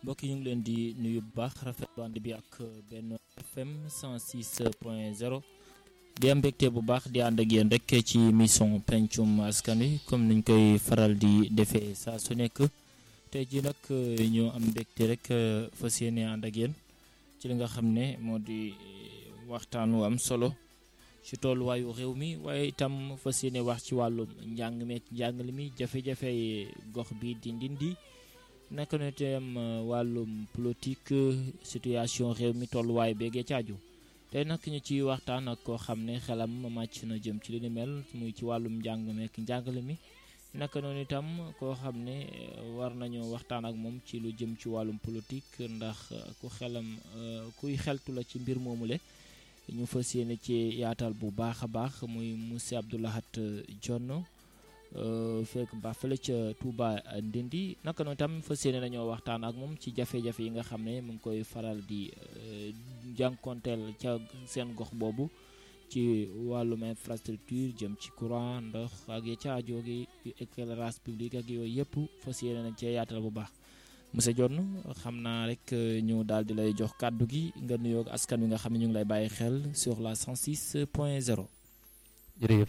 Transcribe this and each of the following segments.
mbokk yi ñu ngi leen di nuyu bu baax rafetlu ànd bi ak benn FM 106 point 0 di am mbégte bu baax di ànd ak yéen rek ci émission pencum askan wi comme niñ koy faral di defee saa su nekk tey jii nag ñoo am mbégte rek fas yéene ànd ak yéen ci li nga xam ne moo di waxtaan wu am solo ci tolluwaayu réew mi waaye itam fas yéene wax ci wàllum njàng meek njàngale mi jafe-jafe gox bi di ndindi naka na itam wàllum politique situation réew mi tolluwaay beegee caaju tey nag ñu ci waxtaan ak koo xam ne xelam màcc na jëm ci li ni mel muy ci wàllum njàng meek njàngale mi naka noonu itam koo xam ne war nañoo waxtaan ak moom ci lu jëm ci wàllum politique ndax ku xelam kuy xeltu la ci mbir moomule ñu fas yéene ci yaatal bu baax a baax muy monsieur Abdou Lahat Dione fekk ba fële ca Touba Ndindi naka noonu itam fas yéene nañoo waxtaan ak moom ci jafe-jafe yi nga xam ne mu ngi koy faral di jànkonteel ca seen gox boobu ci wàllum infrastructure jëm ci courant ndox ak ya ca aajo gi éclairage public ak yooyu yëpp fas yéene nañ cee yaatal bu baax monsieur Dione xam naa rek ñu daal di lay jox kàddu gi nga nuyoo askan wi nga xam ne ñu ngi lay bàyyi xel sur la 106 point 0. jërëjëf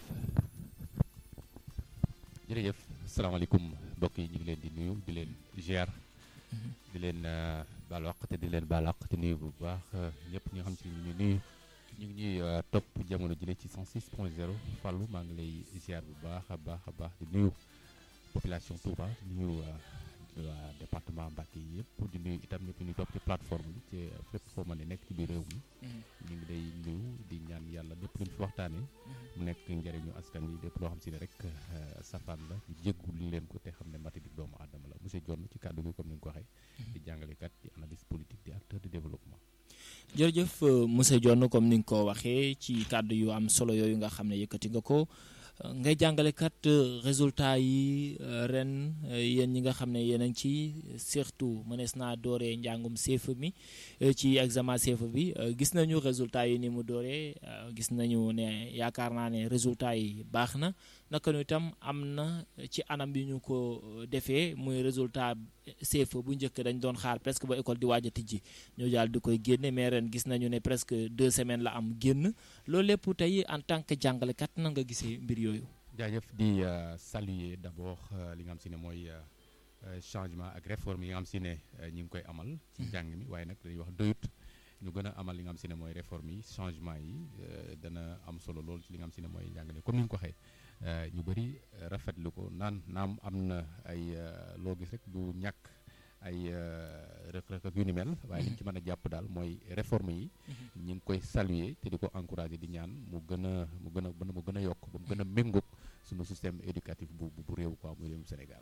jërëjëf asalaamaaleykum mbokk yi ñu ngi leen di nuyu di leen ziar. di leen baal waq te di leen baal waq te nuyu bu baax ñëpp ñi nga xam si ñu nuyu. ñu ngi ñuy topp jamono jëlee ci 106 point 0 Fallou maa ngi lay ziar bu baax a baax a baax di nuyu population Touba di nuyu waa département Mbacké yi yëpp di nuyu itam ñëpp ñu topp ci plateforme bi ci fépp foo mën a nekk ci biir réew mi. ñu ngi lay nuyu di ñaan yàlla lépp luñ fi waxtaanee. mu nekk njëriñu askan wi lépp loo xam si ne rek safaan la ñu jéggul leen ko te xam ne mati di doomu aadama la monsieur Dione ci kàddu gi comme ni nga ko waxee. di jàngalekat di analyste politique di acteur de développement. jërëjëf monsieur Dione comme ni nga ko waxee ci kàddu yu am solo yooyu nga xam ne yëkkati nga ko ngay jàngalekat résultat yi ren yéen ñi nga xam ne yéen a ngi ci surtout mënees naa dooree njàngum CFEE mi ci examen CFEE bi gis nañu résultat yi ni mu dooree gis nañu ne yaakaar naa ne résultat yi baax na naka nu itam am na ci anam bi ñu ko defee muy résultat CFEE bu njëkk dañ doon xaar presque ba école di waaj a tijji ñu daal di koy génne mais ren gis nañu ne presque deux semaines la am génn loolu lépp tey en tant que jàngalekat na nga gisee mbir yooyu. jaajëf di saluer d'abord li nga xam si ne mooy changement ak réforme yi nga xam si ne ñu ngi koy amal. ci njàng mi waaye nag dañuy wax doyut ñu gën a amal li nga xam si ne mooy réforme yi changement yi dana am solo lool ci li nga xam si ne mooy njàngale comme ni nga ko waxee. ñu bëri rafetlu ko naan naam am na ay loo gis rek du ñàkk ay rëq-rëq ak yu ni mel waaye li ñu ci mën a jàpp daal mooy réforme yi ñu ngi koy saluer te di ko encourager di ñaan mu gën a mu gën a mu gën a yokk ba mu gën a méngoog suñu système éducatif bu bu réew quoi muy réewum Sénégal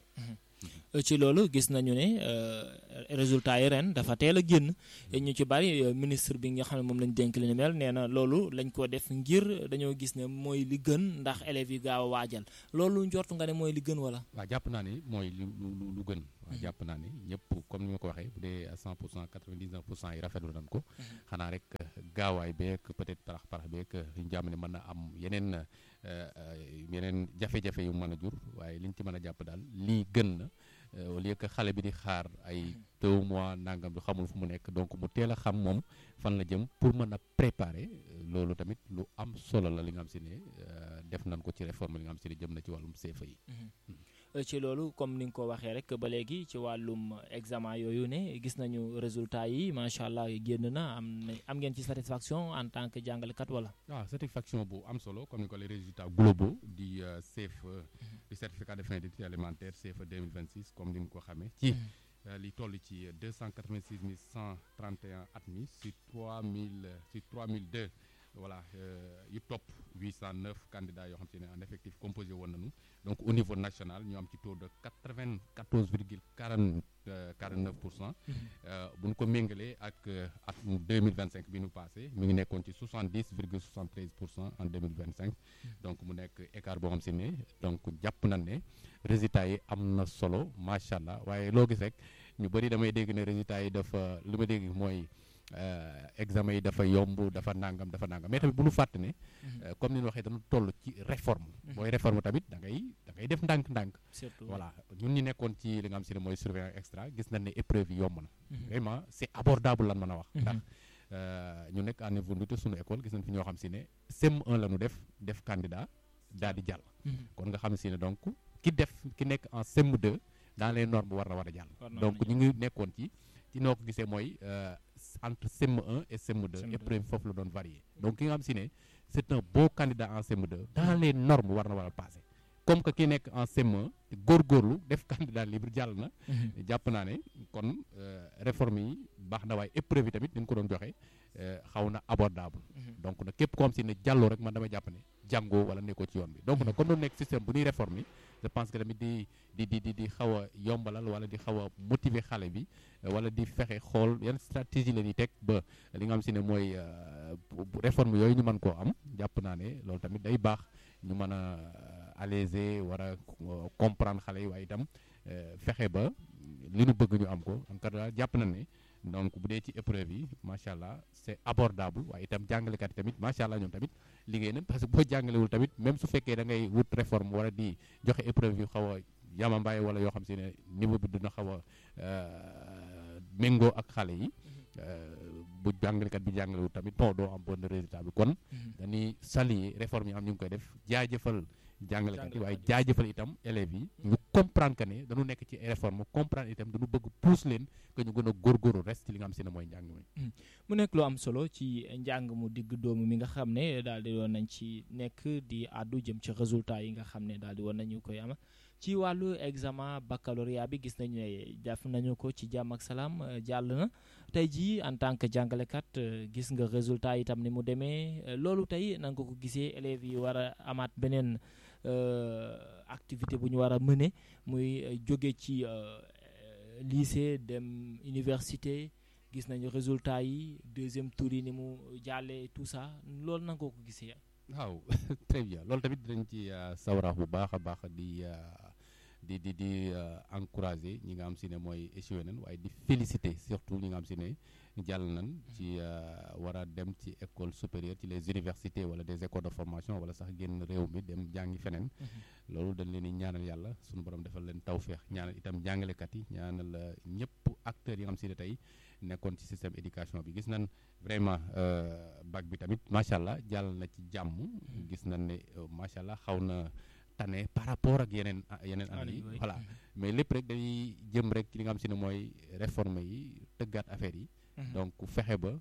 ci loolu gis nañu ne résultat yi ren dafa teel a génn ñu ci bari ministre bi nga xam ne moom lañ dénk li ni mel nee na loolu lañ ko def ngir dañoo gis ne mooy li gën ndax élèves yi gaaw a waajal loolu njortu nga ne mooy li gën wala. waaw jàpp naa ne mooy lu lu lu gën. waaw jàpp naa ne ñëpp comme ni ma ko waxee bu dee à 100 pour cent 99 pour cent yi rafetlu nañ ko. xanaa rek gaawaay beeg peut-être parax parax beeg ñu jàmm ne mën na am yeneen yeneen jafe-jafe yu mën a jur waaye liñ ci mën a jàpp daal lii gën na. au lieu que xale bi di xaar ay deux mois nangam bi xamul fu mu nekk donc mu teel a xam moom fan la jëm pour mën a préparer loolu tamit lu am solo la li nga xam si ne def nañ ko ci réforme li nga xam si ne jëm na ci wàllum CFEE yi. ci loolu comme ni nga ko waxee rek ba léegi ci wàllum examen yooyu ne gis nañu résultat yi macha allah génn na am na am ngeen ci satisfaction en tant que jàngalekat wala. waaw satisfaction bu am solo comme ni ko les résultats globaux di CFEE di certificat de fin d'études élémentaires CFEE 2026 comme ni nga ko xamee. ci li toll ci 286 131 admis si 3000 si 3002 voilà yu topp 809 candidats yoo xam te ne en effectif composé woon nañu donc au niveau national ñu am ci taux de 94 virgule 40 49 pour cent. bu ñu ko méngalee ak at 2025 bi ñu passé mi ngi nekkoon ci 70 virgule 73 pour cent en 2025. donc mu nekk écart boo xam si ne donc jàpp nañ ne résultats yi am na solo macha allah waaye loo gis rek ñu bëri damay dégg ne résultats yi dafa li ma dégg mooy. examen yi dafa yomb dafa nangam dafa nangam mais tamit bu ñu fàtte ne comme ni ñu waxee dañu toll ci réforme booy réforme tamit da ngay da ngay def ndànk-ndànk voilà ñun ñi nekkoon ci li nga xam si ne mooy surveillance extra gis nañ ne épreuve yi yomb na vraiment c'est abordable lan mën a wax ndax ñu nekk en niveau te suñu école gis nañ fi ñoo xam si ne CM1 la ñu def def candidat daal di jàll kon nga xam si ne donc ki def ki nekk en CM2 dans les normes war na war a jàll donc ñu ngi nekkoon ci ci noo ko gisee mooy entre CM1 et CM2 épreuve foofu la doon varier donc ki nga xam si ne c'est un beau candidat en CM2 dans les normes war na war a passer comme que ki nekk en CM1 te góorgóorlu def candidat libre jàll na jàpp naa ne kon réforme yi baax na waaye épreuve yi tamit ni ñu ko doon joxe xaw na abordable donc nag képp ko am si ne jàlloo rek man dama jàpp ne jàngoo wala nekkoo ci yoon bi donc nag comme doon nekk système bu ñuy réforme yi je pense que tamit di di di di di xaw a yombalal wala di xaw a motiver xale bi wala di fexe xool yan stratégie la ñuy teg ba li nga xam si ne mooy réforme yooyu ñu mën koo am jàpp naa ne loolu tamit day baax ñu mën a alléger war a comprendre xale yi waaye itam fexe ba li ñu bëgg ñu am ko en tout cas jàpp na ne donc bu dee ci épreuve yi macha allah c'est abordable waaye itam jàngalekat yi tamit macha allah ñoom tamit liggéey nañ parce que boo jàngalewul tamit même su fekkee da ngay wut réforme wala di joxe épreuve yu xaw a yamambaay wala yoo xam si ne niveau bi dina xaw a méngoo ak xale yi bu jàngalekat bi jàngalewul tamit bon doo am bon résultat bi kon dañuy saluer réforme yi am ñu ngi koy def jaajëfal jàngalekat yi waaye jaajëfal itam élèves yi ñu comprendre que ne dañu nekk ci réforme comprendre itam dañu bëgg pousse leen que ñu gën a góorgóorlu reste ci li nga xam si ne mooy njàng mi mu nekk lu am solo ci njàng mu digg doomu mi nga xam ne daal di woon nañ ci nekk di àddu jëm ci résultat yi nga xam ne daal di woon nañu koy am ci wàllu examen baccalauréat bi gis nañu ne def nañu ko ci jàmm ak salaam jàll na tey jii en tant que jàngalekat gis nga résultat itam ni mu demee loolu tey na nga ko gisee élèves yi war a amaat beneen activité bu ñu war a mëne muy jóge ci lycée dem université gis nañu résultat yi deuxième tour yi ni mu jàllee tout ça loolu na nga ko gisee. waaw très bien loolu tamit dinañ ci sawrax bu baax a baax di di di di encourager ñi nga xam si ne mooy échoué nañ waaye di féliciter surtout ñi nga xam si ne jàll nañ ci war a dem ci école supérieure ci les universités wala des écoles de formation wala sax génn réew mi dem jàngi feneen loolu dañ leen di ñaanal yàlla suñu borom defal leen tawféex ñaanal itam jàngalekat yi ñaanal ñëpp acteurs yi nga xam si ne tey nekkoon ci système éducation bi gis nañ vraiment bac bi tamit macha allah jàll na ci jàmm gis nañ ne macha allah xaw na tane par rapport ak yeneen yeneen année yi voilà mais lépp rek dañuy jëm rek li nga xam si ne mooy réforme yi tëggaat affaire yi donc fexe ba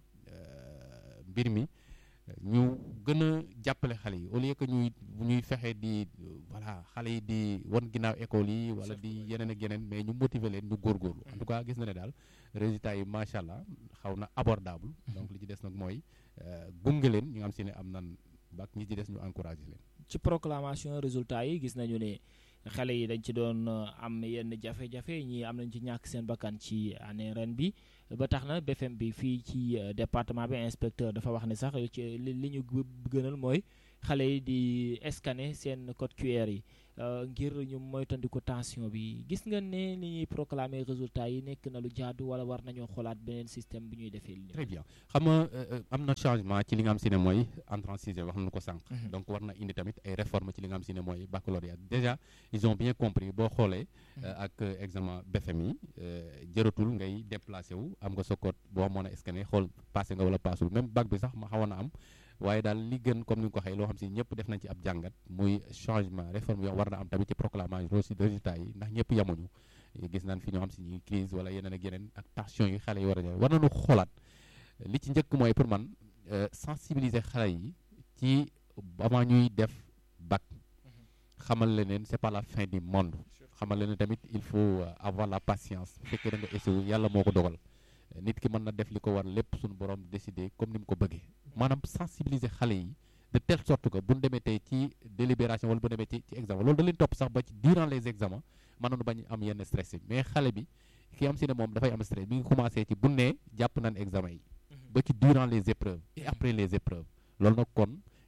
mbir mi ñu gën a jàppale xale yi au lieu que ñuy ñuy fexe di voilà xale yi di wan ginnaaw école yi wala di yeneen ak yeneen mais ñu motiver leen ñu góorgóorlu en tout cas gis na ne daal résultats yi macha allah xaw na abordable donc li ci des nag mooy gunge leen ñi nga xam si ne am nan bac ñi ci des ñu encouragé leen ci proclamation résultats yi gis nañu ne xale yi dañ ci doon am yenn jafe-jafe ñii am nañ ci ñàkk seen bakkan ci année ren bi ba tax na BFM bi fii ci département bi inspecteur dafa wax ne sax ci li li ñu gënal mooy xale yi di scanner seen code QR yi ngir ñu moytandiku tension bi gis nga ne li ñuy proclamer résultats yi nekk na lu jaadu wala war nañoo xoolaat beneen système bu ñuy defee li très bien xam nga am na changement ci li nga xam si ne mooy entrée en sixième wax nañu ko sànq donc war na indi tamit ay réformes ci li nga xam si ne mooy baccalauréat déjà ils ont bien compris boo xoolee ak examen BFM yi jëratul ngay déplacé wu am nga sa code boo mën a scanner xool passé nga wala passul même bac bi sax ma xawoon na am waaye daal li gën comme ni nga ko waxee loo xam si ñëpp def nañ ci ab jàngat muy changement réforme yoo war na am tamit ci proclamation résultats yi ndax ñëpp yamuñu gis nañ fi ñoo xam si ñi crise wala yeneen ak yeneen ak tension yi xale yi war a ñëw war nañu xoolaat li ci njëkk mooy pour man sensibiliser xale yi ci avant ñuy def bac xamal leneen c'est pas la fin du monde xamal leneen tamit il faut avoir la patience bu fekkee da nga échoué yàlla moo ko dogal nit ki mën na def li ko war lépp suñu borom décider comme ni mu ko bëggee maanaam sensibiliser xale yi de telle sorte que bu ñu demee tey ci délibération wala bu demee ci ci examen loolu da leen topp sax ba ci durant les examens mën nañu bañ am yenn stress yi mais xale bi ki am si ne moom dafay am stress bi ngi commencé ci bu nee jàpp nañ examen yi ba ci durant les épreuves et après les épreuves loolu nag kon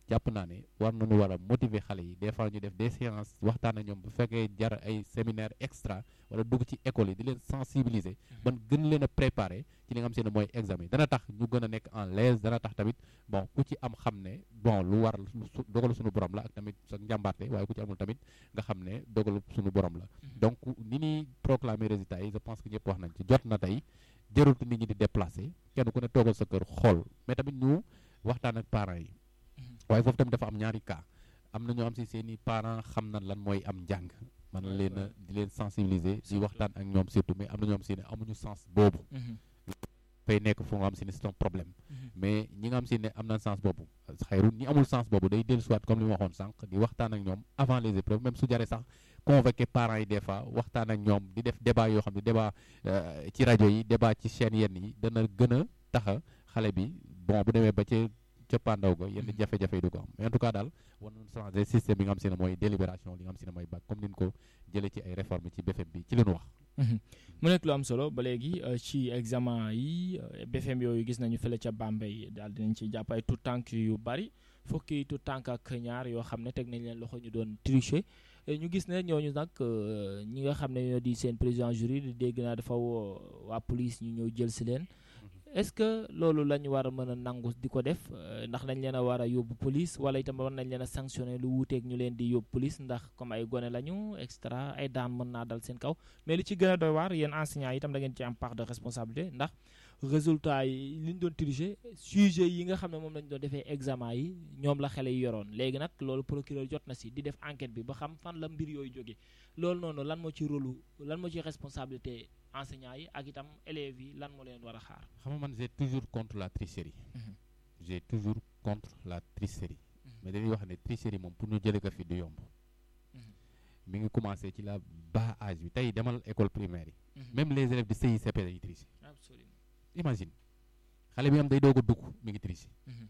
jàpp naa ne war nañu war a motiver xale yi des fois ñu def des séances waxtaan ak ñoom bu fekkee jar ay séminaire extra wala dugg ci école yi di leen sensibiliser ban gën leen a préparer ci li nga xam se ne mooy examen dana tax ñu gën a nekk en l'aise dana tax tamit bon ku ci am xam ne bon lu war dogalu suñu borom la ak tamit sa njàmbaarte waaye ku ci amul tamit nga xam ne dogalu suñu borom la donc ni ñuy proclamer résultats yi je pense que ñëpp wax nañ ci jot na tey jarul nit ñi di déplacer kenn ku ne toogal sa kër xool mais tamit ñu waxtaan ak parents yi waaye foofu tamit dafa am ñaari cas am na ñoo am si seen i parents xam na lan mooy am njàng man leen a di leen sensibiliser di waxtaan ak ñoom surtout mais am na ñoo am si ne amuñu sens boobu fay nekk fu nga xam si ne c'est un problème mais ñi nga xam si ne am na sens boobu xayru ñi amul sens boobu day dellu soit comme li ma waxoon sànq di waxtaan ak ñoom avant les épreuves même su jaree sax convoquer parents yi des fois waxtaan ak ñoom di def débat yoo xam ne débat ci rajo yi débat ci chaîne yenn yi dana gën a taxa xale bi bon bu demee ba ci cëppaandaw ga yenn jafe-jafe yi du ko am mais en tout cas daal war nañu changer système bi nga xam si ne mooy délibération li nga xam si ne mooy bac comme ni ñu ko jëlee ci ay réformes ci BFM bi ci li ñu wax mu nekk lu am solo ba léegi ci examen yi BFM yooyu gis nañu fële ca Bambey daal dinañ ci jàpp ay tout tànk yu bari fukki tout tànk ak ñaar yoo xam ne teg nañ leen loxo ñu doon tricher ñu gis ne ñooñu nag ñi nga xam ne ñoo di seen président jury di dégg naa dafa woo waa police ñu ñëw jël si leen est-ce que loolu la ñu war a mën a nangu di ko def ndax dañ leen a war a yóbbu police wala itam war nañ leen a sanctionner lu wuuteeg ñu leen di yóbbu police ndax comme ay gone lañu extra ay daan mën naa dal seen kaw mais li ci gën a doy waar yéen enseignants yi itam da ngeen ci am part de responsabilité ndax résultat yi li ñu doon tricher sujet yi nga xam ne moom lañ doon defee examen yi ñoom la xale yi yoroon léegi nag loolu procureur jot na si di def enquête bi ba xam fan la mbir yooyu jóge loolu noonu lan moo ci rôle lan moo ci responsabilité enseignants yi ak itam élèves yi lan moo leen war a xaar. xam nga man j'ai toujours contre la tricherie. j'ai toujours contre la tricherie. mais dañuy wax ne tricherie moom pour ñu jëlee ko fi du yomb. mi ngi commencé ci la bas âge bi tey demal école primaire yi. même les élèves de CICP dañuy tricher. absolument imagine xale bi am day doog a dugg mi ngi tricher.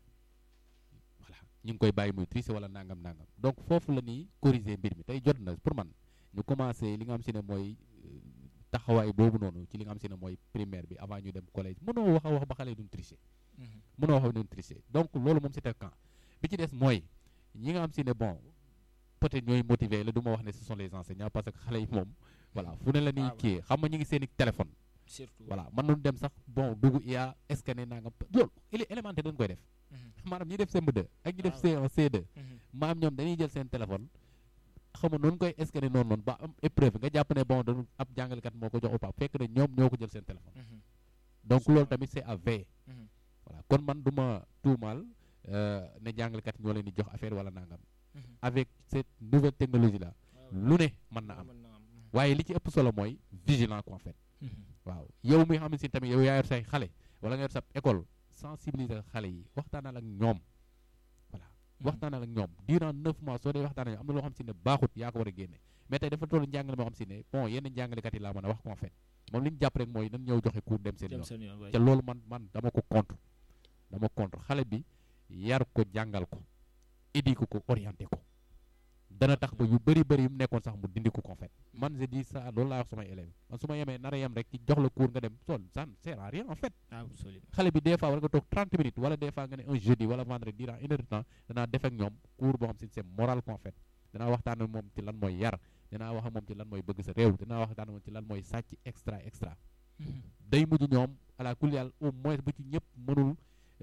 voilà ñu ngi koy bàyyi muy tricher wala nangam nangam donc foofu la ñuy corriger mbir mi tey jot na pour man ñu commencé li nga xam si ne mooy. taxawaay boobu noonu ci li nga xam si ne mooy primaire bi avant ñu dem collège mënoo wax a wax ba xale yi duñ tricher mënoo wax ba duñ tricher donc loolu moom c'est un camp bi ci des mooy ñi nga xam si ne bon peut-être ñooy motiver la du ma wax ne ce sont les enseignants parce que xale yi moom voilà fu ne la ñuy kii xam nga ñu ngi seen i téléphone surtout voilà mën nañu dem sax bon dugg IA scanner nangam loolu il élémentaire dañ koy def maanaam ñi def CM2 ak ñi def C1 C2 maanaam ñoom dañuy jël seen téléphone xam nga noonu koy scanner noonu noonu ba am épreuve nga jàpp ne bon dañu ab jàngalekat moo ko jox opa fekk na ñoom ñoo ko jël seen téléphone donc loolu tamit c'est à veiller voilà kon man du ma tuumaal ne jàngalekat ñoo leen di jox affaire wala nangam avec cette nouvelle technologie là lu ne mën na am waaye li ci ëpp solo mooy vigilant ko en fait waaw yow mi xam si tamit yow yaa yor say xale wala nga yor sa école sensibiliser xale yi waxtaanal ak ñoom voilà waxtaanal ak ñoom durant neuf mois soo dee waxtaan ak am na loo xam si ne baaxut yaa ko war a génne mais tey dafa toll njàngale moo xam si ne bon yenn njàngalekat yi laa mën a wax ko en fait moom li ñu jàpp rek mooy nan ñëw joxe cours dem seen yoon te loolu man man dama ko contre dama contre xale bi yar ko jàngal ko éduquer ko orienté ko dana tax ba yu bëri bëri yu mu nekkoon sax mu dindi ko en fait man je dis ça loolu laa wax samay élèves man su ma yemee nar a yem rek ci jox la cours nga dem sol ça ne sert à rien en fait xale bi des fois war nga toog 30 minutes wala des fois nga ne un jeudi wala vendredi durant une heure de temps danaa def ak ñoom cours boo xam si c'est moral en fait danaa waxtaan ak moom ci lan mooy yar danaa wax ak moom ci lan mooy bëgg sa réew danaa waxtaan ak moom ci lan mooy sàcc extra extra day mujj ñoom ala kulli yàlla au moins bu ci ñëpp mënul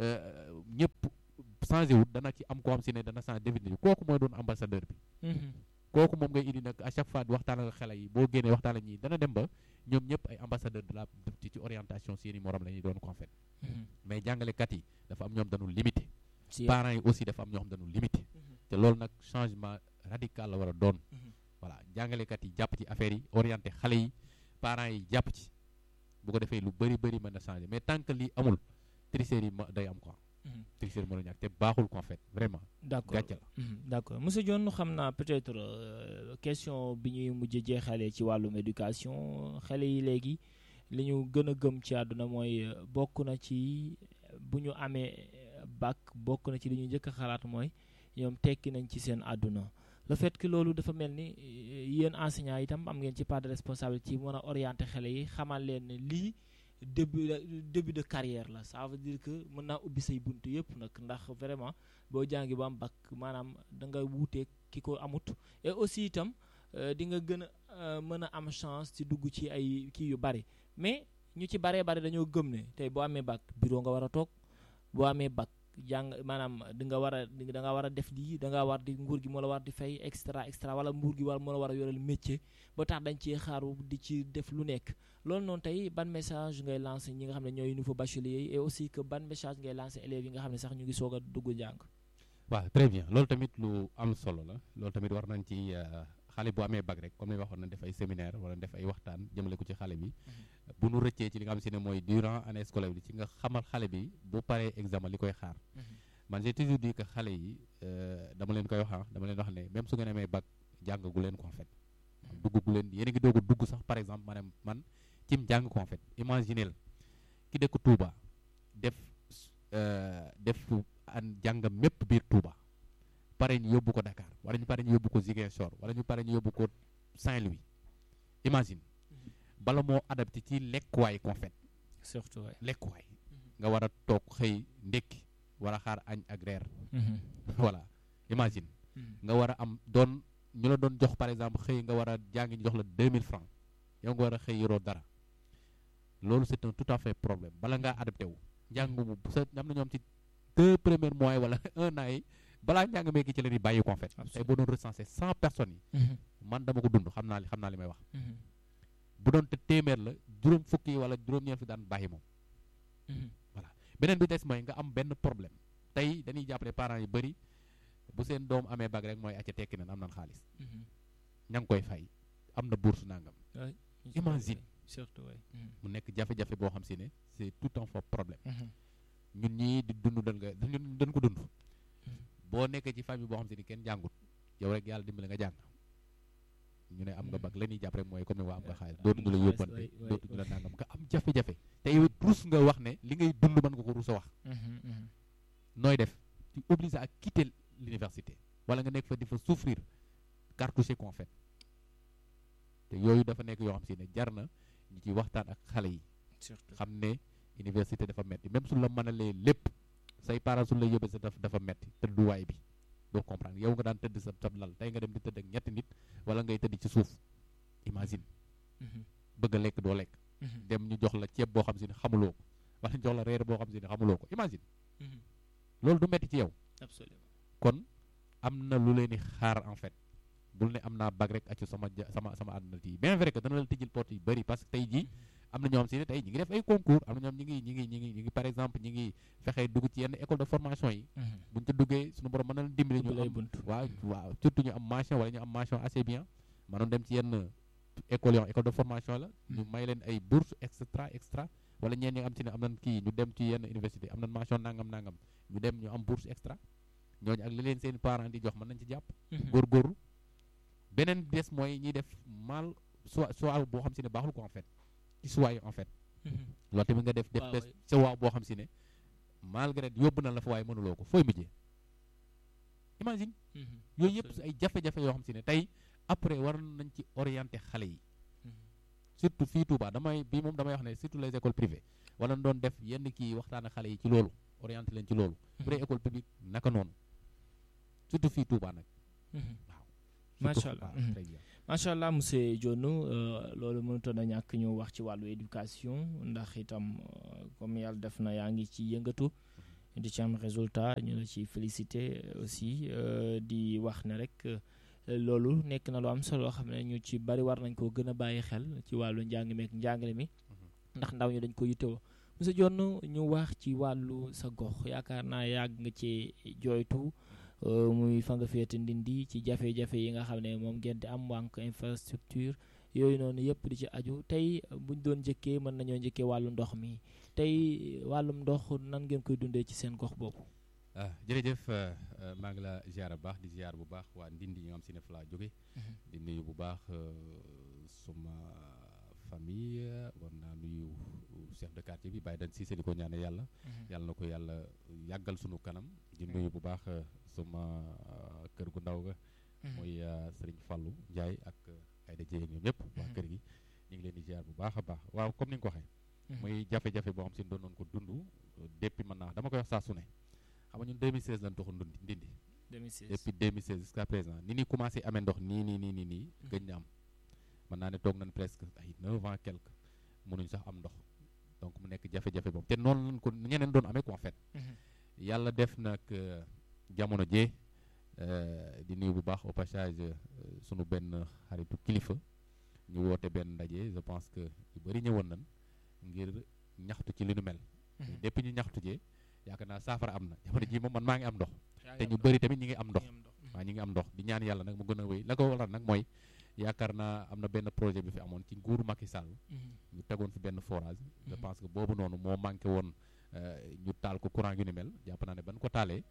ñëpp changé wut dana ci am ko xam si ne dana changé définitif kooku mooy doon ambassadeur bi kooku moom ngay indi nag à chaque fois di waxtaan ak xale yi boo génnee waxtaan ak ñi dana dem ba ñoom ñëpp ay ambassadeur de la ci orientation seen i morom la ñuy doon ko en fait mais jàngalekat yi dafa am ñoom dañu limité parents yi aussi dafa am ñoo xam dañu limité te loolu nag changement radical la war a doon voilà jàngalekat yi jàpp ci affaire yi orienté xale yi parents yi jàpp ci bu ko defee lu bëri bëri mën na changer mais tant que lii amul tricherie yi ma day am quoi tricherie mënu ñàkk te baaxul ko en fait vraiment d'accord gàcce la d'accord monsieur Dione xam naa peut-être question bi ñuy mujj jeexalee ci wàllum éducation xale yi léegi li ñu gën a gëm ci àdduna mooy bokk na ci bu ñu amee bac bokk na ci li ñu njëkk a xalaat mooy ñoom tekki nañ ci seen àdduna le fait que loolu dafa mel ni yéen enseignants itam am ngeen ci part de responsabilité ci mën a orienter xale yi xamal leen ne lii début début de carrière la ça veut dire que mën naa ubbi say bunt yëpp nag ndax vraiment boo jàngi ba am bac maanaam da nga wuutee ki ko amut et aussi itam di nga gën a mën a am chance ci dugg ci ay kii yu bari mais ñu ci baree bari dañoo gëm ne tey boo amee bac bureau nga war a toog boo amee bac jàng maanaam di nga war a da nga war a def lii da nga war di nguur gi moo la war di fay extra extra wala nguur gi war moo la war a yoreel métier ba tax dañ ci xaaru di ci def lu nekk loolu noonu tey ban message ngay lancé ñi nga xam ne ñooy nouveau bachelier yi et aussi que ban message ngay lancé élèves yi nga xam ne sax ñu ngi soog a dugg jàng waaw très bien loolu tamit lu am solo la loolu tamit war nañ ci xale bu amee bac rek comme ni waxoon na def ay séminaire wala def ay waxtaan jëmale ko ci xale bi bu nu rëccee ci li nga xam si ne mooy durant année scolaire bi ci nga xamal xale bi bu paree examen li koy xaar man j'ai toujours dit que xale yi dama leen koy wax dama leen wax ne même su ngeen amee bac jàngagu leen ko en fait duggagu leen yéen a ngi doog a dugg sax par exemple maanaam man cim jàng ko en fait imaginez ki dëkk Touba def def an jàngam mépp biir Touba pare ñu yóbbu ko Dakar wala ñu pare ñu yóbbu ko Ziguinchor wala ñu pare ñu yóbbu ko Saint-Louis imagine bala moo adapté ci lekkuwaay ko en fait surtout waay lekkuwaay nga war a toog xëy ndékki war a xaar añ ak reer voilà imagine nga war a am doon ñu la doon jox par exemple xëy nga war a jàngi ñu jox la 2000 francs yow nga war a xëy yoroo dara loolu c'est un tout à fait problème bala ngaa adapté wu njàng mu sa am na ñoom ci deux premiers mois wala un an yi balaa njàng meeki ci la di bàyyi ko en fait tey boo doon recensé cent personnes yi man dama ko dund xam naa li xam naa li may wax bu doon te téeméer la juróom fukki wala juróom-ñeent fi daan bàyyi moom voilà beneen bi des mooy nga am benn problème tey dañuy jàppale parents yu bëri bu seen doom amee bag rek mooy acca tekki nan am nan xaalis ña ngi koy fay am na bourse nangam imagine surtout waay mu nekk jafe-jafe boo xam si ne c'est tout un faux problème ñun ñii di dund dañ nga ñun dañ ko dund boo nekkee ci famille boo xam si ni kenn jàngut yow rek yàlla dimbali nga jàng ñu ne am nga bag la ñuy jàpp rek mooy comme ne waa am nga xaalis dootuñu la yóbbante dootuñu la nangam nga am jafe-jafe te yow rus nga wax ne li ngay dund mën nga ko rus a wax nooy def tu obligé à quitter l'université wala nga nekk fa di fa souffrir cartouché ko en fait te yooyu dafa nekk yoo xam si ne jar na ñu ci waxtaan ak xale yi xam ne université dafa metti même su la mënalee lépp say parents su la yóbbee sa daf dafa metti tëdduwaay bi doo comprendre yow nga daan tëdd sa sab lal tey nga dem di tëdd ak ñetti nit wala ngay tëdd ci suuf imagine bëgg a lekk doo lekk dem ñu jox la ceeb boo xam si ne xamuloo ko wala ñu jox la reer boo xam si ne xamuloo ko imagine loolu du metti ci yow absolument kon am na lu leen di xaar en fait bul ne am naa bag rek accu sama sama sama àdduna tii bien vrai que dana la tijjil porte yu bëri parce que tey jii am na ñoo xam si ne tey ñi ngi def ay concours am na ñoom ñi ngi ñi ngi ñi ngi ñi ngi par exemple ñi ngi fexee dugg ci yenn école de formation yi buñ ca duggee suñu borom mën na leen dimbali ñu am waaw waaw surtout ñu am mention wala ñu am mention assez bien mënoon dem ci yenn école yoo école de formation la ñu may leen ay bourse extra extra wala ñeen ñi nga am si ne am nañ kii ñu dem ci yenn université am nañ mention nangam nangam ñu dem ñu am bourse extra ñooñu ak li leen seen parents di jox mën nañ ci jàpp góorgóorlu beneen des mooy ñiy def mal soit soit boo xam si ne baaxul ko en fait ci soit yi en fait loolu tamit nga def def des soit boo xam si ne malgré yóbbu na la fa waaye mënuloo ko fooy mujjee imagine yooyu yëpp ay jafe-jafe yoo xam si ne tey après war nañ ci orienté xale yi surtout fii Touba damay bii moom damay wax ne surtout les écoles privées wala doon def yenn kii waxtaan ak xale yi ci loolu orienté leen ci loolu bu dee école publique naka noonu surtout fii Touba nag waaw macha allah macha allah monsieur Dione loolu mënutoon a ñàkk ñu wax ci wàllu éducation ndax itam comme yàlla def na yaa ngi ci yëngatu di ci am résultat ñu la ci félicité aussi di wax ne rek loolu nekk na lu am solo loo xam ne ñu ci bari war nañ koo gën a bàyyi xel ci wàllu njàng meek njàngale mi ndax ndaw ñi dañ ko yittewoo monsieur Dione ñu wax ci wàllu sa gox yaakaar naa yàgg nga ci jooytu muy fa nga féete ndindi ci jafe-jafe yi nga xam ne moom ngeen di am wànk infrastructure yooyu noonu yëpp di ci aju tey buñ doon njëkkee mën nañoo njëkkee wàllu ndox mi tey wàllum ndox nan ngeen koy dundee ci seen gox boobu. ah jërëjëf maa ngi la ziar bu baax di ziar bu baax waa ndindi yi nga xam si ne fa laa jóge di nuyu bu baax suma famille war naa nuyu chef de quartier bi bàyyi dañ Cissé di ko ñaane yàlla yàlla na ko yàlla yàggal sunu kanam di nuyu bu baax suma kër gu ndaw ga mooy sëriñ Fallou Ndiaye ak Ayda Dieye ñoom ñëpp waa kër gi ñu ngi leen di ziar bu baax a baax waaw comme ni nga ko waxee muy jafe-jafe boo xam si doon nañ ko dund depuis mën naa dama koy wax saa su ne xam nga ñun 2016 lañ toxu ndundi ndindi 2016 depuis 2016 jusqu'à présent ni ni commencé amee ndox nii nii nii nii nii gëj na am mën naa ne toog nañ presque ay 9 ans quelque mënuñ sax am ndox donc mu nekk jafe-jafe boobu te noonu lañ ko ñeneen doon amee ko en fait yàlla def nag jamono jee di nuyu bu baax au passage sunu benn xaritu kilifa ñu woote benn ndaje je pense que yu bëri ñëwoon nañ ngir ñaxtu ci li nu mel depuis ñu ñaxtu jee yaakaar naa saafara am na jamono ji moom man maa ngi am ndox te ñu bëri tamit ñi ngi am ndox waaw ñi ngi am ndox di ñaan yàlla nag mu gën a wéy la ko waral nag mooy yaakaar naa am na benn projet bi fi amoon ci nguuru Macky Sall ñu tegoon fi benn forage je pense que boobu noonu moo manqué woon ñu taal ko courant yu ni mel jàpp naa ne ban ko taalee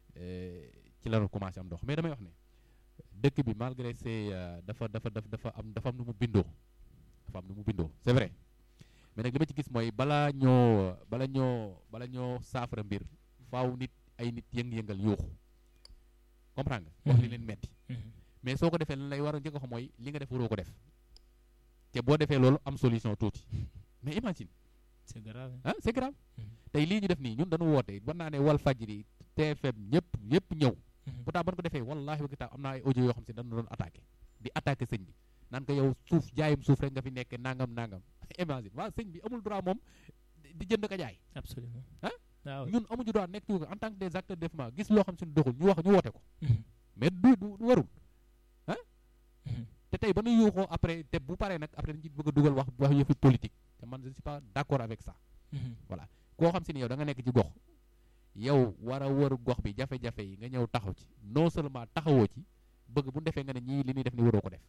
ci la commencé am ndox mais damay wax ne dëkk bi malgré c'est dafa dafa dafa dafa am dafa am nu mu bindoo dafa am nu mu bindoo c'est vrai mais nag li ma ci gis mooy balaa ñoo bala ñoo bala ñoo saafara mbir faaw nit ay nit yëng-yëngal yuuxu comprendre nga wax li leen metti mais soo ko defee lan lay war a njëkk a xam mooy li nga def waroo ko def te boo defee loolu am solution tuuti mais imagine c'est grave ah c'est grave tey lii ñu def nii ñun dañu woote war naa ne wal fajri TFM ñëpp ñëpp ñëw pourtant ban ko defee wallahi wa kitaab am naa ay audio yoo xam si dañu doon attaqué di attaqué sëñ bi naan ko yow suuf jaayum suuf rek nga fi nekkee nangam nangam imagine waaw sëñ bi amul droit moom di jënd ko jaay absolument ah waaw ñun amuñu droit nekk ci ko en tant que des acteurs de développement gis loo xam si ne doxul ñu wax ñu woote ko mais du du warul ah te tey ba nu yuuxoo après te bu paree nag après dañu ci bëgg a dugal wax wax yëfi politique te man je ne suis pas d'accord avec ça voilà koo xam si ne yow da nga nekk ci gox yow war a wër gox bi jafe-jafe yi nga ñëw taxaw ci non seulement taxawoo ci bëgg bu defee nga ne ñii li ñuy def ni waroo ko def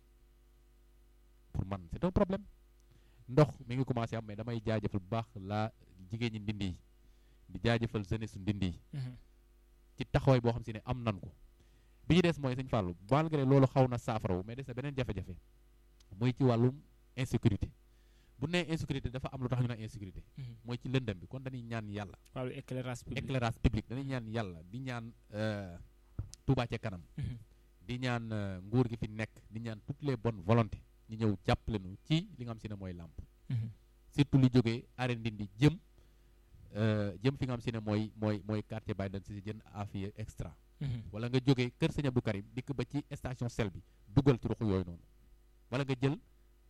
pour man c'est un problème ndox mi ngi commencé am mais damay jaajëfal bu baax la jigéen ñi ndindi yi di jaajëfal jeunesse su ndindi yi ci taxawaay boo xam si ne am nan ko bi ñu des mooy sëñ Fallou malgré loolu xaw na saafarawu mais des na beneen jafe-jafe muy ci wàllum insécurité bu nee insécurité dafa am lu tax ñu naan insécurité mooy ci lëndëm bi kon dañuy ñaan yàlla wàllu éclairage public éclairage public dañuy ñaan yàlla di ñaan Touba ca kanam di ñaan nguur gi fi nekk di ñaan toutes les bonnes volontés ñu ñëw jàppale nu ci li nga xam si ne mooy làmp surtout li jógee arène Ndindi jëm jëm fi nga xam si ne mooy mooy mooy quartier Baye dan si jën afiya extra wala nga jógee kër sëñ Abdou Karim dikk ba ci station sel bi dugal ci ruxu yooyu noonu wala nga jël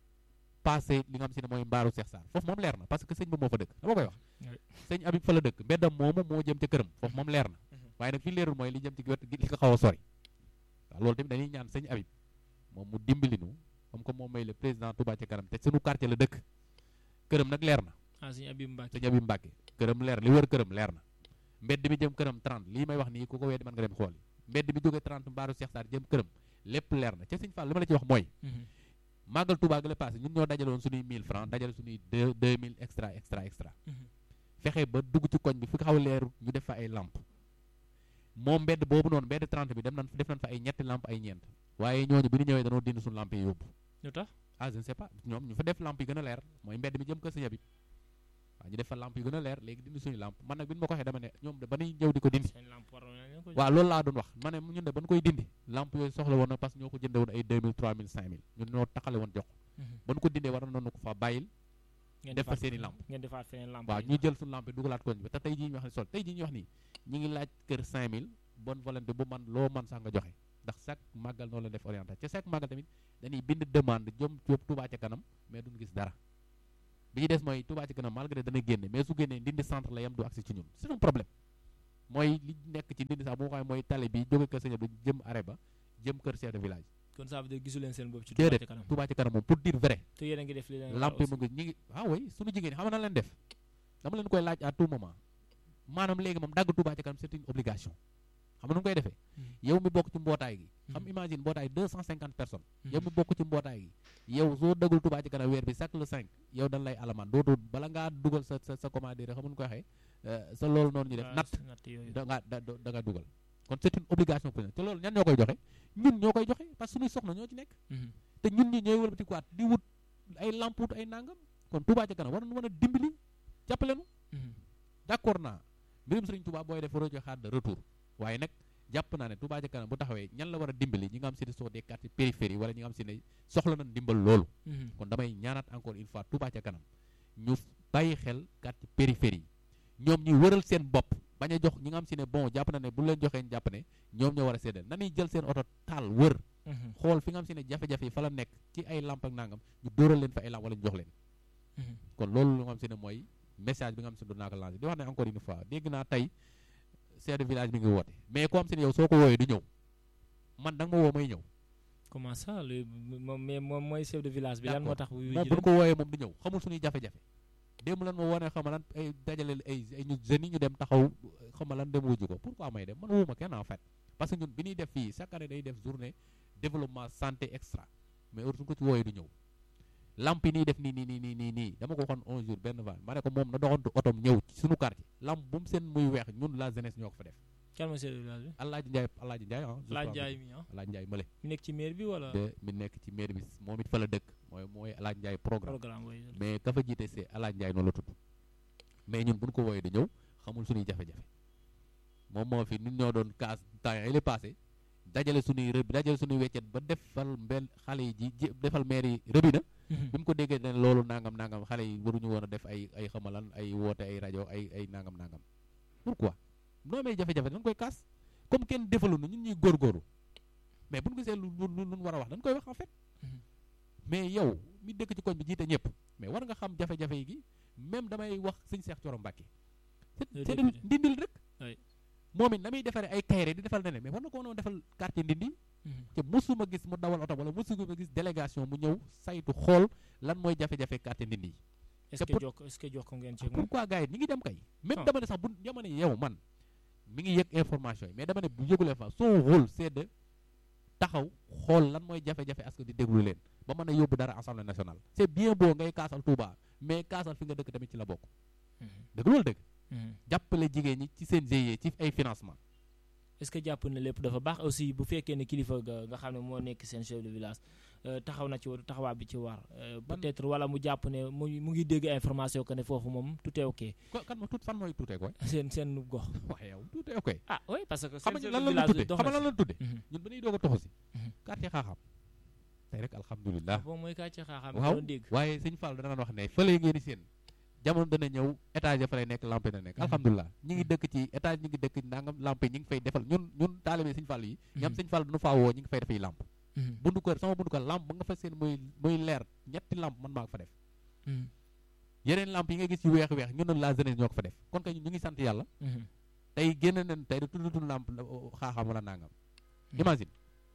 passé li nga xam si ne mooy mbaaru Cheikh Sarr foofu moom leer na parce que sëñ bi moo fa dëkk dama koy wax sëñ Abib fa la dëkk mbeddam moomu moo jëm ca këram foofu moom leer na waaye nag fi leerul mooy li jëm ci wet li ko xaw a sori waaw loolu tamit dañuy ñaan sëñ Abib moom mu dimbali nu comme que moom may le président Touba ca kanam te sunu quartier la dëkk këram nag leer na ah sëñ Abib Mbacke sëñ Abib Mbacke këram leer li wër këram leer na mbedd bi jëm këram 30 lii may wax nii ku ko weddi mën nga dem xool mbedd bi jógee 30 mbaaru Cheikh Sarr jëm këram lépp leer na ca sëñ Fall li ma la ci wax mooy màggal Touba ga la passé ñun ñoo dajaloon suñuy 1000 francs dajale suñuy 2000 extra extra extra fexe ba dugg ci koñ bi fi xaw a leeru ñu def fa ay lampe moom mbedd boobu noonu mbedd 30 bi dem nañ def nañ fa ay ñetti lampe ay ñeent waaye ñooñu bi ñu ñëwee dañoo dindi suñu lampe yi yóbbu lu tax ah je ne sais pas ñoom ñu fa def lampe yi gën a leer mooy mbedd mi jëm kër sëñ bi waaw ñu def fa lampe yu gën a leer léegi dindi suñu lampe man nag bi ñu ma ko waxee dama ne ñoom de ba ñuy ñëw di ko dindi waaw loolu laa doon wax ma ne ñun de ba ñu koy dindi lampe yooyu soxla woon na parce que ñoo ko jënde woon ay 2000 3000 5000 ñun ñoo taxale woon jox ba ñu ko dindee war nañu ko fa bàyyil def fa seen i lampe ngeen defaat feneen lampe waaw ñu jël suñu lampe dugalaat koñ bi te tey jii ñu wax ne sol tey jii ñu wax nii ñi ngi laaj kër 5000 bonne volonté bu man loo man sax nga joxe ndax chaque màggal noonu la def orientation ca chaque màggal tamit dañuy bind demande jëm ci Touba ca kanam mais duñ gis dara bi ñu des mooy Touba ca kanam malgré dana génne mais su génnee ndindi centre la yam du accès ci ñun c'est un problème mooy li nekk ci ndindi sax bu ma mooy tali bi jóge kër sëñ bi jëm arrêt ba jëm kër chef de village kon ça veut dire gisu leen seen bopp ci Touba ca kanam Touba ca kanam moom pour dire vrai te yéen a ngi def li leen lampe mu ngi ñi ngi ah oui suñu jigéen ñi xam na leen def dama leen koy laaj à tout moment maanaam léegi moom dagg Touba ca kanam c'est une obligation xam nga nu koy defee yow mi bokk ci mbootaay gi xam imagine mbootaay deux cent cinquante personnes yow mi bokk ci mbootaay gi yow soo dagul Touba ci kanam weer bi chaque le cinq yow dañ lay alamaan dootul bala ngaa dugal sa sa sa comment dire xam nga nu koy waxee sa loolu noonu ñu def natt da ngaa da da nga dugal kon c'est une obligation pour te loolu ñan ñoo koy joxe ñun ñoo koy joxe parce que suñuy soxna ñoo ci nekk te ñun ñi ñooy wëlbati quoi di wut ay lamput ay nangam kon Touba ci kanam war nañu mën a dimbali jàppale nu d'accord naa mbirum Sëriñ Touba booy def waroo ci xaar de retour waaye nag jàpp naa ne Touba ca kanam bu taxawee ñan la war a dimbali ñi nga xam si ne soo des quartiers périphérie wala ñi nga xam si ne soxla nañ dimbal loolu kon damay ñaanaat encore une fois Touba ca kanam ñu bàyyi xel quartier périphérie yi ñoom ñuy wëral seen bopp bañ a jox ñi nga xam si ne bon jàpp na ne bu leen joxee jàpp ne ñoom ñoo war a séddale nañuy jël seen oto taal wër xool fi nga xam si ne jafe-jafe yi fa la nekk ci ay lamp ak nangam ñu dóoral leen fa ay lamp wala ñu jox leen kon loolu lu nga xam si ne mooy message bi nga xam si ne doon naa ko lancé di wax ne encore une fois dégg naa tey chef de village bi ngi woote mais ko xam si ne yow soo ko wooyee du ñëw man da nga ma woo may ñëw comment ça le moom mais moom mooy chef de village bi lan moo tax wuyu moom bu ñu ko wooyee moom du ñëw xamul suñuy jafe-jafe démb lan ma woone xama lan ay dajale ay ay ñu jeunes yi ñu dem taxaw xama lan dem wujju ko pourquoi may dem man wuma kenn en fait parce que ñun bi ñuy def fii chaque année day def journée développement santé extra mais heure suñu ko ci wooyee du ñëw lamp yi nii def nii nii nii nii nii nii dama ko waxoon un jour benn van ma ne ko moom na doxantu otom ñëw ci suñu quartier lamp bu mu seen muy weex ñun la jeunesse ñoo ko fa def kan mooy chef de village bi Alaaji Njaay Alaaji Njaay ah Laaj Njaay mi ah Alaaji Njaay mële mi nekk ci maire bi wala de mi nekk ci maire bi moom it fa la dëkk mooy mooy Alaaji Njaay programme programme booy mais ka fa jiite c'est Alaaji Njaay noonu la tudd mais ñun bu ñu ko wooyee da ñëw xamul suñuy jafe-jafe moom moo fi ñun ñoo doon kaas temps yi la passé dajale suñuy rëb dajale suñuy weccet ba defal mbel xale yi ji ji defal maire yi rëbi na bi mu ko déggee ne loolu nangam nangam xale yi waruñu woon a def ay ay xamalan ay woote ay rajo ay ay nangam nangam pourquoi noo amee jafe-jafe dañ koy kaas comme kenn defalu na ñun ñuy góorgóorlu mais bu ñu gisee lu lu lu war a wax dañ koy wax en fait mais yow mi dëkk ci koñ bi jiite ñëpp mais war nga xam jafe-jafe yi gi même damay wax sëñ Seex Coro Mbàkke c'est ndindil rek moom it na muy defaree ay kayre di defal ne mais war na ko woon defal quartier ndindi te mosuma gis mu dawal oto wala mosuma gis délégation mu ñëw saytu xool lan mooy jafe-jafe quartier ndindi yi est-ce que jox est-ce que jox ko ngeen ci moom pourquoi gars yi ñi ngi dem kay même dama ne sax bu dama ne yow man mi ngi yëg information yi mais dama ne bu yëgulee fa son rôle c'est de taxaw xool lan mooy jafe-jafe askan di déglu leen ba mën a yóbbu dara assemblée nationale c'est bien beau ngay kaasal Touba mais kaasal fi nga dëkk tamit ci la bokk dëgg loolu dëgg jàppale jigéen ñi ci seen GIE ci ay financement est-ce que jàpp na lépp dafa baax aussi bu fekkee ne kilifa ga nga xam ne moo nekk seen chef de village taxaw na ci taxawaay bi ci war peut-être wala mu jàpp ne mu mu ngi dégg information que ne foofu moom tout est ok kan ma tout fan mooy tout est quoi seen seen gox waaye yow tout est ok ah oui parce que xam nga lan la tudde xam nga lan la tudde ñun ba ñuy doog a toxu si quartier xaaxam tey rek alhamdulilah bon mooy quartier xaaxam waaw doon dégg waaye sëñ Fall dana wax ne fële ngeen di seen jamono dana ñëw étage ya fa lay nekk lampe na nekk alhamdulilah ñi ngi dëkk ci étage ñi ngi dëkk nangam lampe ñi ngi fay defal ñun ñun taalibe sëñ Fall yi ñam sëñ Fall dana faa woo ñi ngi fay defay lamp bundu kër sama bundu kër lamp ba nga fa seen muy muy leer ñetti lamp man maa ko fa def yeneen lamp yi nga gis yu weex weex ñun la jeunesse ñoo ko fa def kon kay ñu ngi sant yàlla tey génn nañ tey da tuddutul lamp xaaxam wala nangam imagine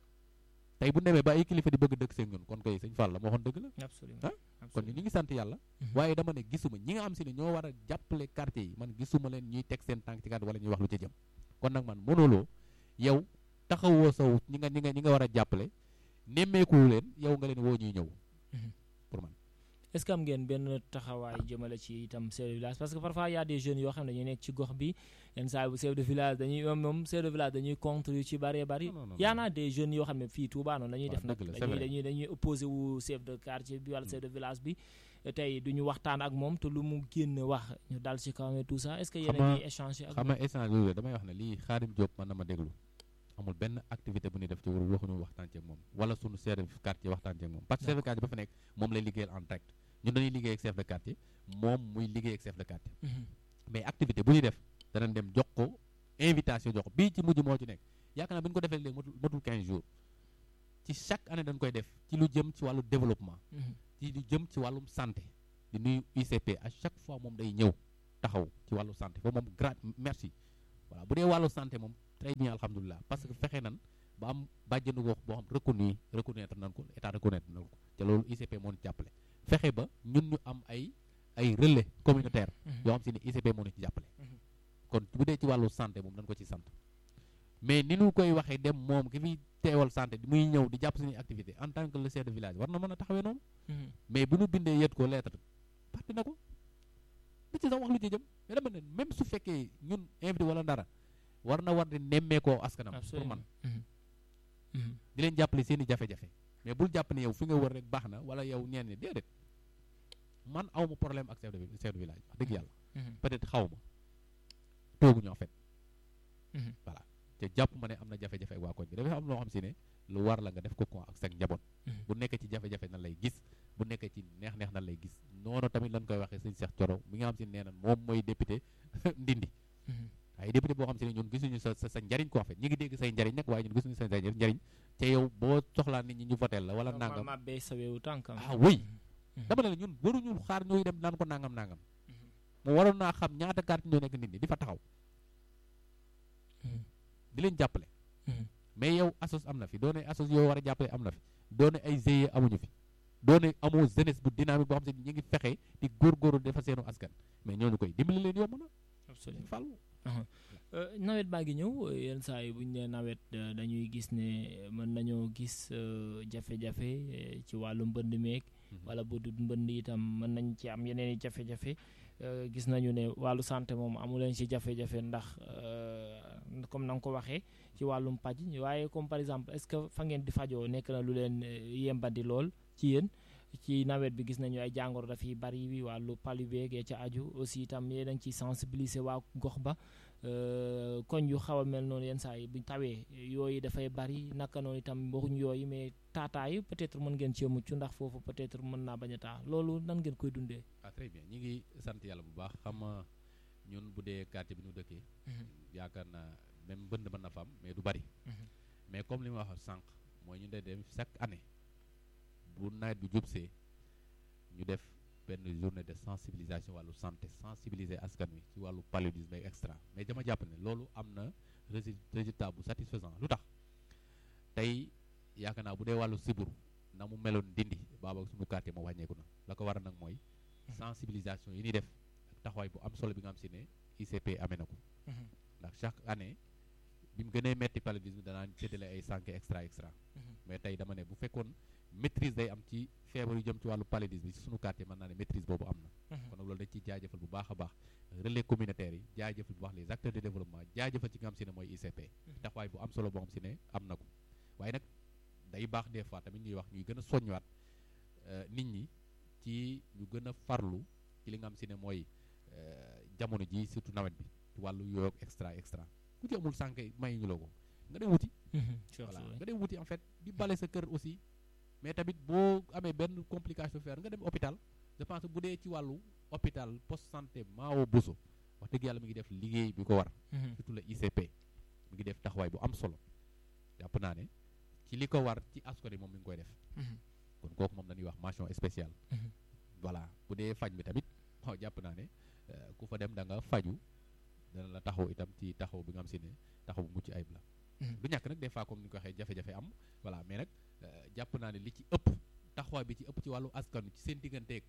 tey bu demee ba ay kilifa di bëgg dëkk seen ñun kon kay sëñ Fall la moo waxoon dëgg la absolument kon ñu ngi sant yàlla waaye dama ne gisuma ñi nga xam si ne ñoo war a jàppale quartier yi man gisuma leen ñuy teg seen tànk ci quartier wala ñuy wax lu ca jëm kon nag man mënuloo yow taxawoo saw ñi nga ñi nga ñi nga war a jàppale nemmeekuwu leen yow nga leen woo ñuy ñëw pour man est-ce que am ngeen benn taxawaay jëmale ci itam chef de village parce que parfois y a des jeunes yoo xam ne dañuy nekk ci gox bi yenn saa bu chef de village dañuy moom moom chef de village dañuy contre yu ci bëree bëri y en a des jeunes yoo xam ne fii Touba noonu la ñuy def nag dañuy dañuy dañuy opposé wu chef de quartier bi wala chef de village bi tey du ñu waxtaan ak moom te lu mu génn wax ñu dal ci kawam tout ça est-ce que yéen a ngi échanger ak xam nga échange bi damay wax ne lii Xaadim Diop mën na ma déglu amul benn activité bu ñuy def ci waxuñu waxtaan ceeg moom wala sunu chef de quartier waxtaan ceeg moom parce que chef de quartier ba fa nekk moom lay liggéeyal en direct ñun dañuy liggéey ak chef de quartier moom muy liggéey ak chef de quartier mais activité bu ñuy def danañ dem jox ko invitation jox ko bii ci mujj moo ci nekk yaakaar naa bi ñu ko defee léegi matul matul 15 jours ci chaque année dañ koy def ci lu jëm ci wàllu développement ci lu jëm ci wàllum santé di nuyu UCP à chaque fois moom day ñëw taxaw ci wàllu santé foofu moom grand merci voilà bu dee wàllu santé moom très bien alhamdulilah parce que fexe nan ba am bàjjenu gox boo xam reconnu reconnaître nan ko état reconnaître nan ko te loolu ICP moo ñu jàppale fexe ba ñun ñu am ay ay relais communautaire yoo xam si ne ICP moo ñu ci jàppale kon bu dee ci wàllu santé moom dañ ko ci sant mais ni ñu koy waxee dem moom ki fi teewal santé muy ñëw di jàpp suñuy activité en tant que le chef de village war na mën a taxawee noonu mais bu ñu bindee yet ko lettre parti na ko bi ci sax wax lu ci jëm mais dama ne même su fekkee ñun invité wala dara war na war di nemmeekoo askanam pour man di leen jàppale seen i jafe-jafe mais bul jàpp ne yow fi nga wër rek baax na wala yow ñeen ñi déedéet man awma problème ak chef de chef de village wax dëgg yàlla peut-être xaw ma tooguñu en fait voilà te jàpp ma ne am na jafe-jafe ak waa koñ bi dafay am loo xam si ne lu war la nga def ko ko ak sa njaboot bu nekkee ci jafe-jafe nan lay gis bu nekkee ci neex-neex nan lay gis noonu tamit lañ koy waxee sëñ Cheikh Thioro mi nga xam si nee na moom mooy député ndindi waaye député boo xam si ne ñun gisuñu sa sa njariñ ko en fait ñi ngi dégg say njariñ nag waaye ñun gisuñu sa njariñ te yow boo soxlaa nit ñi ñu voteel la wala nangam ma bay sa weewu tànkam ah oui dama ne la ñun waruñu xaar ñooy dem naan ko nangam nangam mu waroon naa xam ñaata carte ñoo nekk nit ñi di fa taxaw di leen jàppale mais yow asos am na fi doone asos yow war a jàppale am na fi doone ay GIE amuñu fi doone amoo jeunesse bu dynamique boo xam se ñi ngi fexe di góorgóorlu defar seenu askan mais ñooñu koy dimbali leen yomb na absolument fàllu nawet baa ngi ñëw yenn saa yi bu ñu nee nawet dañuy gis ne mën nañoo gis jafe-jafe ci wàllu mbënd meeg wala bu dul mbënd itam mën nañ ci am yeneen i jafe-jafe gis nañu ne wàllu santé moom amu leen ci jafe-jafe ndax comme na nga ko waxee ci wàllum paj waaye comme par exemple est-ce que fa ngeen di fajoo nekk na lu leen yembandi lool ci yéen ci nawet bi gis nañu ay jàngoro dafiy bari wàllu palu beeg ya ca aju aussi itam yéen a ngi ciy sensibiliser waa gox ba koñ yu xaw a mel noonu yenn saa yi bu tawee yooyu dafay bari naka noonu itam waxuñ yooyu mais taataayu peut-être mën ngeen cee mucc ndax foofu peut-être mën naa bañ a taa loolu nan ngeen koy dundee. ah très bien ñi ngi sant yàlla bu baax xam ñun bu dee quartier bi ñu dëkkee. yaakaar naa même mbënd mën na fa am mais du bari. mais comme li ma wax sànq mooy ñu dee dem chaque année bu nawet bi jubsee ñu def. benn journée de sensibilisation wàllu santé sensibiliser askan wi ci wàllu paludisme et extra mais dama jàpp ne loolu am na résultat bu satisfaisant lu tax tey yaakaar naa bu dee wàllu siburu na mu meloon dindi baaba suñu quartier moo wàññeeku na la ko war a nag mooy sensibilisation yi ñuy def ak taxawaay bu am solo bi nga xam si ne ICP amee na ko ndax chaque année bi mu gënee metti paludisme danaan séddale ay sànke extra extra mais tey dama ne bu fekkoon maîtrise day am ci feebar yu jëm ci wàllu paludisme bi ci sunu quartier mën naa ne maîtrise boobu am na kon nag loolu dañ ciy jaajëfal bu baax a baax relais communautaires yi jaajëfal bu baax les acteurs de développement jaajëfal ci nga xam si ne mooy ICP taxawaay bu am solo boo xam si ne am na ko waaye nag day baax des fois tamit ñuy wax ñuy gën a soññuwaat nit ñi ci ñu gën a farlu ci li nga xam si ne mooy jamono ji surtout nawet bi ci wàllu yooyu extra extra ku ci amul sànke may ñu la ko nga dem wuti voilà nga dem wuti en fait di bale sa kër aussi mais tamit boo amee benn complication faire nga dem hôpital je pense bu dee ci wàllu hôpital poste santé Mao Bousso wax dëgg yàlla mi ngi def liggéey bi ko war surtout la ICP mi ngi def taxawaay bu am solo jàpp naa ne ci li ko war ci askan wi moom mi ngi koy def kon kooku moom dañuy wax mention spéciale voilà bu dee faj bi tamit waaw jàpp naa ne ku fa dem da nga faju dana la taxaw itam ci taxaw bi nga xam si ne taxaw bu mucc ayib la du ñàkk nag des fois comme ni ñu ko waxee jafe-jafe am voilà mais nag jàpp naa ne li ci ëpp taxawaay bi ci ëpp ci wàllu askan ci seen digganteeg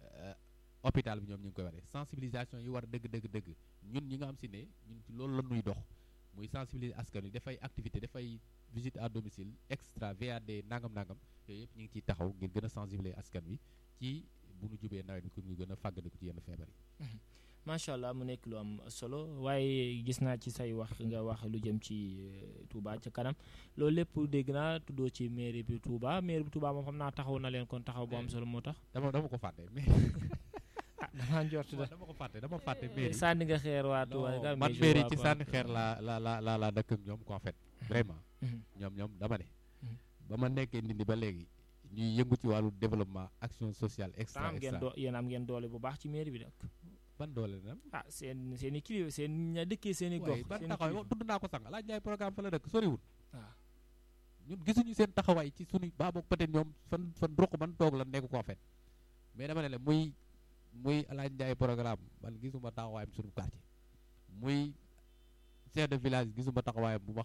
hôpital bi ñoom ñu ngi koy waree sensibilisation yi war dëgg dëgg dëgg ñun ñi nga xam si ne ñun ci loolu la ñuy dox muy sensibiliser askan wi dafay activité dafay visite à domicile extra VAD nangam nangam yooyu yëpp ñu ngi ciy taxaw ngir gën a sensibiliser askan wi ci bu nu jubee nawet bi pour ñu gën a fàggandiku ci yenn feebar yi macha allah mu nekk lu am solo waaye gis naa ci say wax nga wax lu jëm ci Touba ca kanam loolu lépp dégg naa tuddoo ci mairie bi Touba mairie bi Touba moom xam naa taxaw na leen kon taxaw bu am solo moo tax. dama dama ko fàtte mais. ah damaa njort da dama ko fàtte dama fàtte mairie. sànni nga xeer waa Touba. man mairie ci sànni xeer la la la la la dëkk ak ñoom en fait vraiment. ñoom ñoom dama ne. ba ma nekkee ndindi ba léegi. ñuy yëngu ci wàllu développement action sociale extra am ngeen doo yéen am ngeen doole bu baax ci mairie bi nag. ban doole na ah seen seen i kilifa seen ña dëkkee seen i gox. ban taxawaay tudd naa ko sànq laaj ñaay programme fa la dëkk soriwul. waaw ñun gisuñu seen taxawaay ci suñu baa boog peut-être ñoom fan fan ruq ban toog la nekk ko fait mais dama ne la muy muy laaj njaay programme man gisuma taxawaayam suñu quartier muy chef de village gisuma taxawaayam bu ma